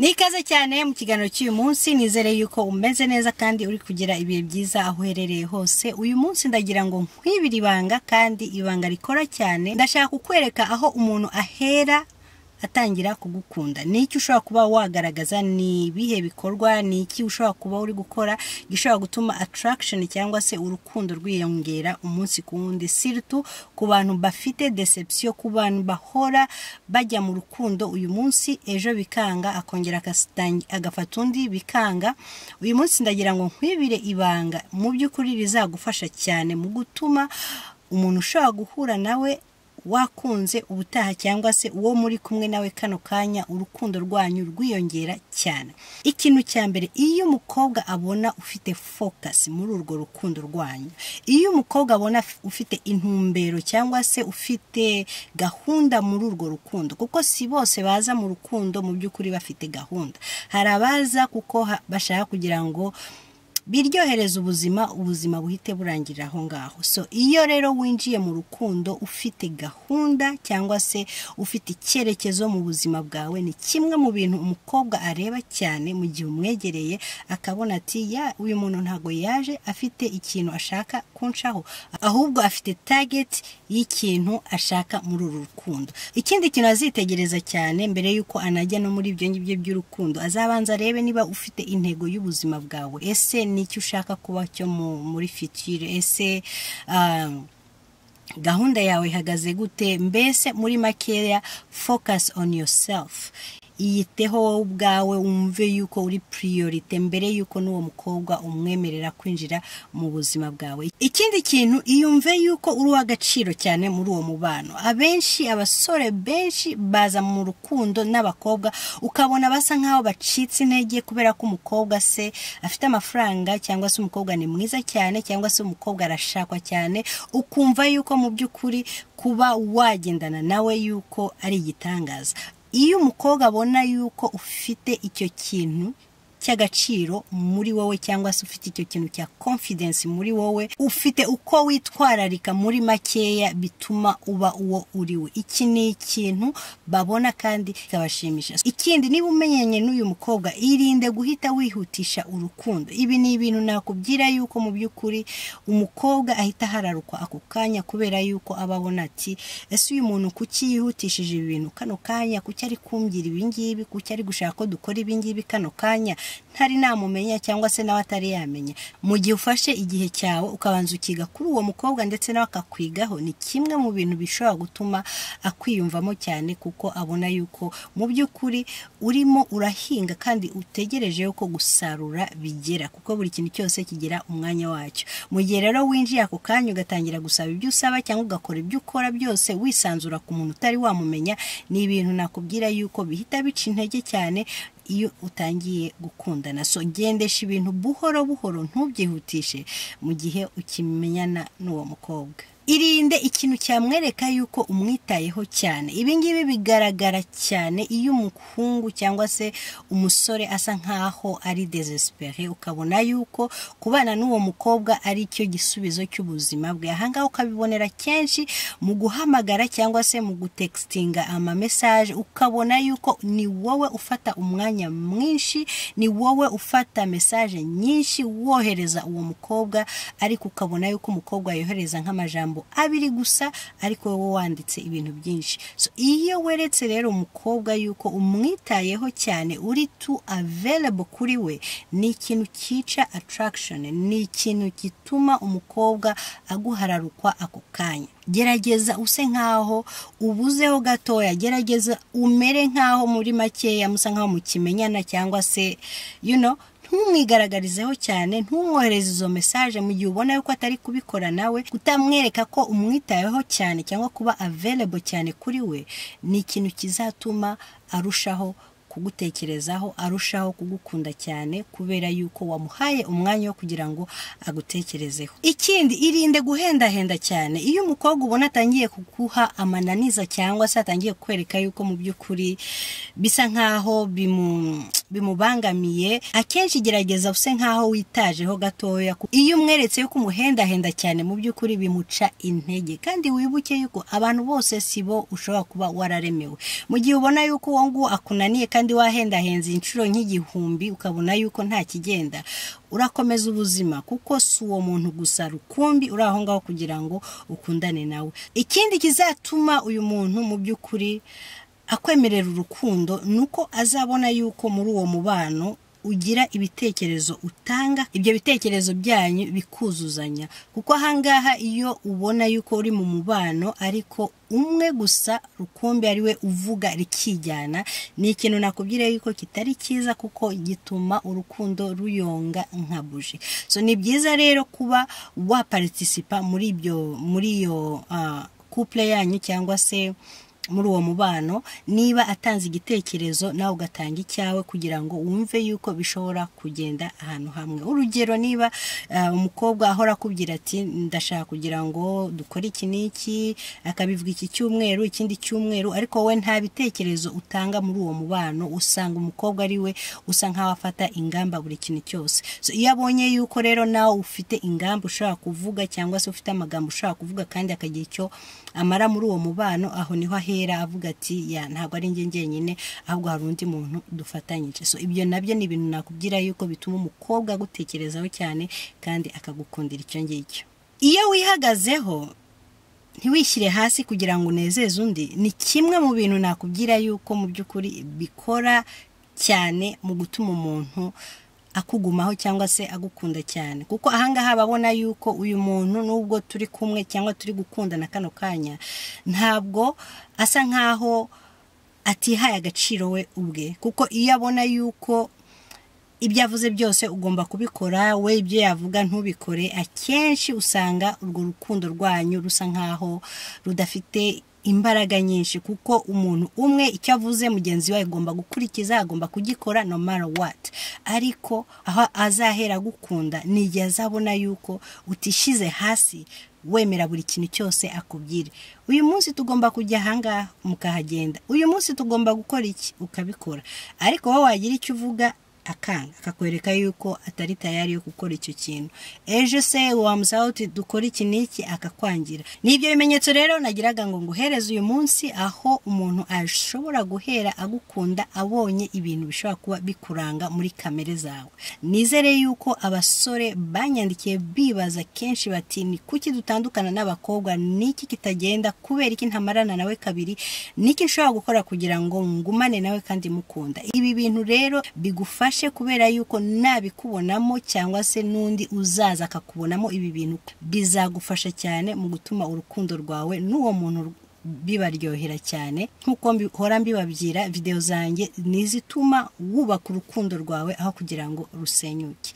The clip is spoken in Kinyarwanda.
ni ikaze cyane mu kiganiro cy'uyu munsi nizere yuko umeze neza kandi uri kugira ibihe byiza aho uherereye hose uyu munsi ndagira ngo nkwibire ibanga kandi ibanga rikora cyane ndashaka kukwereka aho umuntu ahera atangira kugukunda ni iki ushobora kuba wagaragaza ni ibihe bikorwa ni iki ushobora kuba uri gukora gishobora gutuma attraction cyangwa se urukundo rwiyongera umunsi ku wundi siritu ku bantu bafite deception ku bantu bahora bajya mu rukundo uyu munsi ejo bikanga akongera akasitangi- agafata undi bikanga uyu munsi ndagira ngo nkwibire ibanga mu by'ukuri rizagufasha cyane mu gutuma umuntu ushobora guhura nawe wakunze ubutaha cyangwa se uwo muri kumwe nawe kano kanya urukundo rwanyu rwiyongera cyane ikintu cya mbere iyo umukobwa abona ufite fokasi muri urwo rukundo rwanyu iyo umukobwa abona f- ufite intumbero cyangwa se ufite gahunda muri urwo rukundo kuko si bose baza mu rukundo mu by'ukuri bafite gahunda hari abaza kuko ha- bashaka kugira ngo biryohereza ubuzima ubuzima buhite burangirira aho ngaho so iyo rero winjiye mu rukundo ufite gahunda cyangwa se ufite icyerekezo mu buzima bwawe ni kimwe mu bintu umukobwa areba cyane mu gihe umwegereye akabona ati ya uyu muntu ntabwo yaje afite ikintu ashaka kunshaho ahubwo afite target y'ikintu ashaka muri uru rukundo ikindi kintu azitegereza cyane mbere yuko anajya no muri ibyo ngibyo by'urukundo azabanza arebe niba ufite intego y'ubuzima bwawe ese ni iki ushaka kuba cyo mu- muri fitire ese ah, gahunda yawe ihagaze gute mbese muri makeya focus on yourself yiteho wowe ubwawe wumve yuko uri priorite mbere yuko n'uwo mukobwa umwemerera kwinjira mu buzima bwawe ikindi kintu iyumve yuko uri uw'agaciro cyane muri uwo mubano abenshi abasore benshi baza mu rukundo n'abakobwa ukabona basa nk'aho bacitse intege kubera ko umukobwa se afite amafaranga cyangwa se umukobwa ni mwiza cyane cyangwa se umukobwa arashakwa cyane ukumva yuko mu by'ukuri kuba wagendana nawe yuko ari igitangaza iyo umukobwa abona yuko ufite icyo kintu cy'agaciro muri wowe cyangwa se ufite icyo kintu cya confidence muri wowe ufite uko witwararika muri makeya bituma uba uwo uri we iki ni ikintu babona kandi kikabashimisha ikindi niba umenyanye n'uyu mukobwa irinde guhita wihutisha urukundo ibi ni ibintu nakubwira yuko mu by'ukuri umukobwa ahita ahararukwa ako kanya kubera yuko aba abona ati ese uyu muntu kuki yihutishije ibi bintu kano kanya kuki ari kumbwira ibi ngibi kuki ari gushaka ko dukora ibi ngibi kano kanya ntari namumenya cyangwa se nawe atari yamenya mu gihe ufashe igihe cyawe ukabanza ukiga kuri uwo mukobwa ndetse nawe akakwigaho ni kimwe mu bintu bishobora gutuma akwiyumvamo cyane kuko abona yuko mu by'ukuri urimo urahinga kandi utegereje yuko gusarura bigera kuko buri kintu cyose kigira umwanya wacyo mu gihe rero winjiye ako kanya ugatangira gusaba ibyo usaba cyangwa ugakora ibyo ukora byose wisanzura ku muntu utari wamumenya ni ibintu nakubwira yuko bihita bica intege cyane iyo utangiye gukundana so gendesha ibintu buhoro buhoro ntubyihutishe mu gihe ukimenyana n'uwo mukobwa irinde ikintu cyamwereka yuko umwitayeho cyane ibi ngibi bigaragara cyane iyo umuhungu cyangwa se umusore asa nk'aho ari desespere ukabona yuko kubana n'uwo mukobwa ari cyo gisubizo cy'ubuzima bwe ahangaha ukabibonera kenshi mu guhamagara cyangwa se mu gutekitinga amamesaje ukabona yuko ni wowe ufata umwanya mwinshi ni wowe ufata mesaje nyinshi wohereza uwo mukobwa ariko ukabona yuko umukobwa yohereza nk'amajambo abiri gusa ariko wowe wanditse ibintu byinshi so iyo weretse rero umukobwa yuko umwitayeho cyane uri tu available kuri we ni ikintu cyica attraction ni ikintu gituma umukobwa aguhararukwa ako kanya gerageza use nk'aho ubuzeho gatoya gerageza umere nk'aho muri makeya musa nk'aho mukimenyana cyangwa se you know ntumwigaragarizeho cyane ntumwohereze izo mesaje mu gihe ubona yuko atari kubikora nawe utamwereka ko umwitayeho cyane cyangwa kuba available cyane kuri we ni ikintu kizatuma arushaho kugutekerezaho arushaho kugukunda cyane kubera yuko wamuhaye umwanya wo kugira ngo agutekerezeho ikindi irinde guhendahenda cyane iyo umukobwa ubona atangiye kuguha amananiza cyangwa se atangiye kukwereka yuko mu by'ukuri bisa nk'aho bimu bimubangamiye akenshi gerageza use nk'aho witajeho gatoya iyo umweretse yuko umuhendahenda cyane mu by'ukuri bimuca intege kandi wibuke yuko abantu bose si bo ushobora kuba wararemewe mu gihe ubona yuko uwo nguwo akunaniye kandi wahendahenze inshuro nk'igihumbi ukabona yuko nta kigenda urakomeza ubuzima kuko si uwo muntu gusa rukumbi uri aho ngaho kugira ngo ukundane nawe ikindi kizatuma uyu muntu mu by'ukuri akwemerera urukundo ni uko azabona yuko muri uwo mubano ugira ibitekerezo utanga ibyo bitekerezo byanyu bikuzuzanya kuko ahangaha iyo ubona yuko uri mu mubano ariko umwe gusa rukumbi ari we uvuga rikijyana ni ikintu nakubwira yuko kitari cyiza kuko gituma urukundo ruyonga nka buji so ni byiza rero kuba waparitisipa muri ibyo muri iyo couple yanyu cyangwa se muri uwo mubano niba atanze igitekerezo nawe ugatanga icyawe kugira ngo wumve yuko bishobora kugenda ahantu hamwe urugero niba umukobwa ahora akubwira ati ndashaka kugira ngo dukore iki n'iki akabivuga iki cyumweru ikindi cyumweru ariko wowe nta bitekerezo utanga muri uwo mubano usanga umukobwa ari we usa nk'aho afata ingamba buri kintu cyose iyo abonye yuko rero nawe ufite ingamba ushobora kuvuga cyangwa se ufite amagambo ushobora kuvuga kandi akagira icyo amara muri uwo mubano aho niho ahera avuga ati ya ntabwo ari njye njyenyine ahubwo hari undi muntu dufatanyije so ibyo nabyo ni ibintu nakubwira yuko bituma umukobwa agutekerezaho cyane kandi akagukundira icyo ngicyo iyo wihagazeho ntiwishyire hasi kugira ngo unezeze undi ni kimwe mu bintu nakubwira yuko mu by'ukuri bikora cyane mu gutuma umuntu akugumaho cyangwa se agukunda cyane kuko ahangaha babona yuko uyu muntu nubwo turi kumwe cyangwa turi gukundana kano kanya ntabwo asa nkaho atihaye agaciro we ubwe kuko iyo abona yuko ibyo avuze byose ugomba kubikora we ibyo yavuga ntubikore akenshi usanga urwo rukundo rwanyu rusa nkaho rudafite imbaraga nyinshi kuko umuntu umwe icyo avuze mugenzi we agomba gukurikiza agomba kugikora no mara wati ariko aho azahera agukunda ni igihe azabona yuko utishyize hasi wemera buri kintu cyose akubwira uyu munsi tugomba kujya ahangaha mukahagenda uyu munsi tugomba gukora iki ukabikora ariko wowe wagira icyo uvuga akanga akakwereka yuko atari tayari yo gukora icyo kintu ejo se wamusaha uti dukora iki n'iki akakwangira ni ibyo bimenyetso rero nagiraga ngo nguhereze uyu munsi aho umuntu ashobora guhera agukunda abonye ibintu bishobora kuba bikuranga muri kamere zawe nizere yuko abasore banyandikiye bibaza kenshi bati ni kuki dutandukana n'abakobwa n'iki kitagenda kubera iki ntamarana nawe kabiri n'iki nshobora gukora kugira ngo ngumane nawe kandi mukunda ibi bintu rero bigufasha kubera yuko nabikubonamo cyangwa se n'undi uzaza akakubonamo ibi bintu bizagufasha cyane mu gutuma urukundo rwawe n'uwo muntu bibaryohera cyane nk'uko mbihora mbibabwira videwo zanjye n'izituma wubaka urukundo rwawe aho kugira ngo rusenyuke